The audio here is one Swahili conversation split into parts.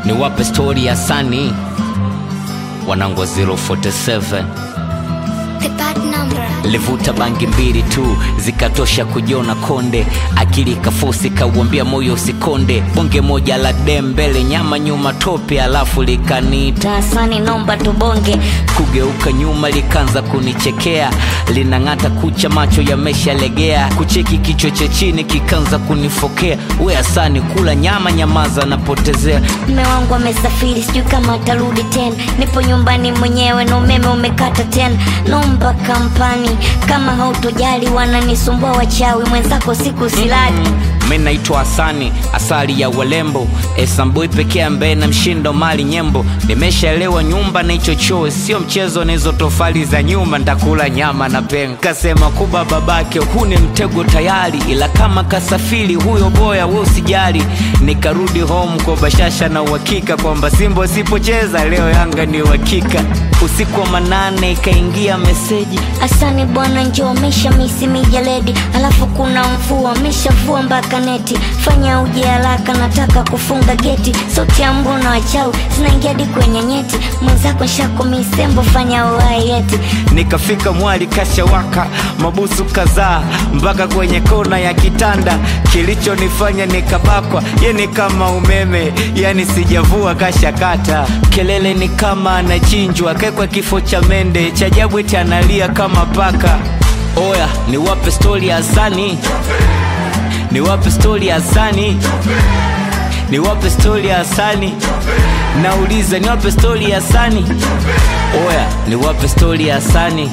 niwape stori ya Sani wanangu wa 047 The bad number. livuta bangi mbili tu zikatosha kujiona konde akili kafosi kauambia moyo usikonde bonge moja la dem mbele nyama nyuma tope alafu likaniita Tasani nomba tubonge. kugeuka nyuma likaanza kunichekea linang'ata kucha macho yameshalegea kucheki kichwa cha chini kikaanza kunifokea we asani kula nyama nyamaza napotezea Mme wangu amesafiri, sijui kama atarudi tena. Nipo nyumbani mwenyewe na umeme umekata tena. Nomba kampani, kama hautojali wananisumbua wachawi, mwenzako siku silali. mi naitwa Hasani, asali ya walembo, esambui pekee ambaye na mshindo mali nyembo. Nimeshaelewa nyumba na hicho choo sio mchezo, na hizo tofali za nyuma ndakula nyama na pengo. Kasema kuba babake, huu ni mtego tayari, ila kama kasafiri huyo boya, we usijali. Nikarudi home kwa bashasha na uhakika kwamba Simba usipocheza leo Yanga ni uhakika. Usiku wa manane ikaingia meseji Asani bwana, njoo mesha misi mijeledi, alafu kuna mvua meshavua mpaka neti. Fanya uje haraka, nataka kufunga geti. Sauti ya mbu na wachawi zinaingia hadi kwenye nyeti. Mwenzako nshako misembo, fanya uhai yeti. nikafika mwali kashawaka mabusu kadhaa mpaka kwenye kona ya kitanda kilichonifanya nikabakwa ye ni kama umeme yani sijavua kashakata kelele ni kama anachinjwa kekwa kifo cha mende cha ajabu eti analia kama paka oya niwape stori ya Hasani niwape stori ya Hasani niwape stori ya Hasani nauliza niwape stori ya Hasani oya niwape stori ya Hasani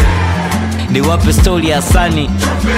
niwape stori ya Hasani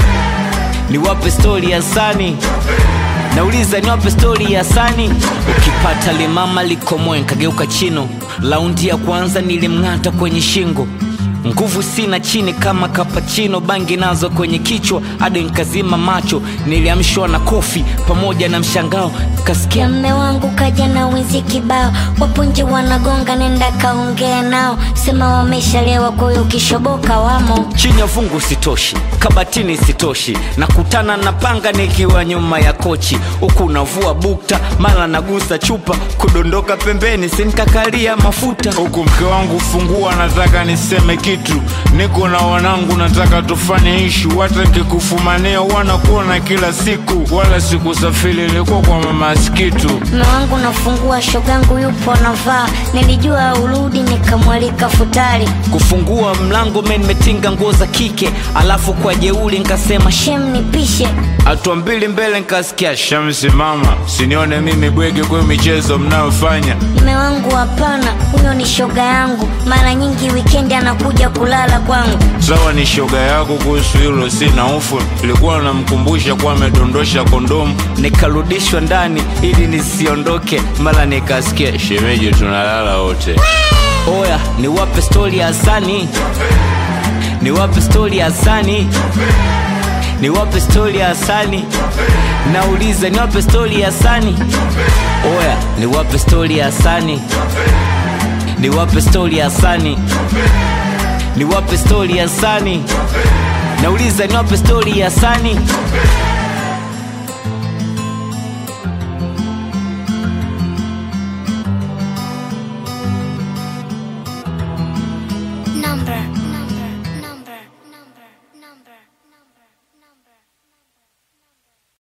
niwape stori ya Hasani nauliza niwape stori ya Hasani ukipata limama likomoe nkageuka chino laundi ya kwanza nilimng'ata kwenye shingo nguvu sina chini kama kapachino bangi nazo kwenye kichwa hadi nkazima macho niliamshwa na kofi pamoja na mshangao kasikia Ya mme wangu kaja na wizi kibao, wapo nje wanagonga, nenda kaongea nao, sema wameshalewa, kwa hiyo kishoboka wamo. chini ya fungu sitoshi kabatini sitoshi nakutana na panga nikiwa nyuma ya kochi huku navua bukta mara nagusa chupa kudondoka pembeni sinkakalia mafuta huku mke wangu fungua, nataka niseme kitu, niko na wanangu, nataka tufanye ishu, hata nikikufumania wanakuona kila siku, wala sikusafiri, ilikuwa kwa mama Skitu. Mme wangu nafungua, shogangu yupo navaa, nilijua urudi, nikamwalika futari. kufungua mlango me nimetinga nguo za kike alafu kwa jeuli nkasema "Sh-" Shem nipishe, Hatua mbili mbele nikasikia Shamsi, mama, sinione mimi bwege kwa michezo mnayofanya. mme wangu hapana, huyo ni shoga yangu, mara nyingi wikendi anakuja kulala kwangu. Sawa, ni shoga yako, kuhusu hilo sina hofu. Ilikuwa namkumbusha kuwa amedondosha kondomu. nikarudishwa ndani ili nisiondoke mara nikasikia "Sh-" Shemeji, tunalala wote. oya niwape stori ya Hasani niwape stori ya Hasani niwape stori ya Hasani nauliza niwape stori ya Hasani oya niwape stori ya Hasani niwape stori ya Hasani niwape stori ya Hasani nauliza niwape stori ya Hasani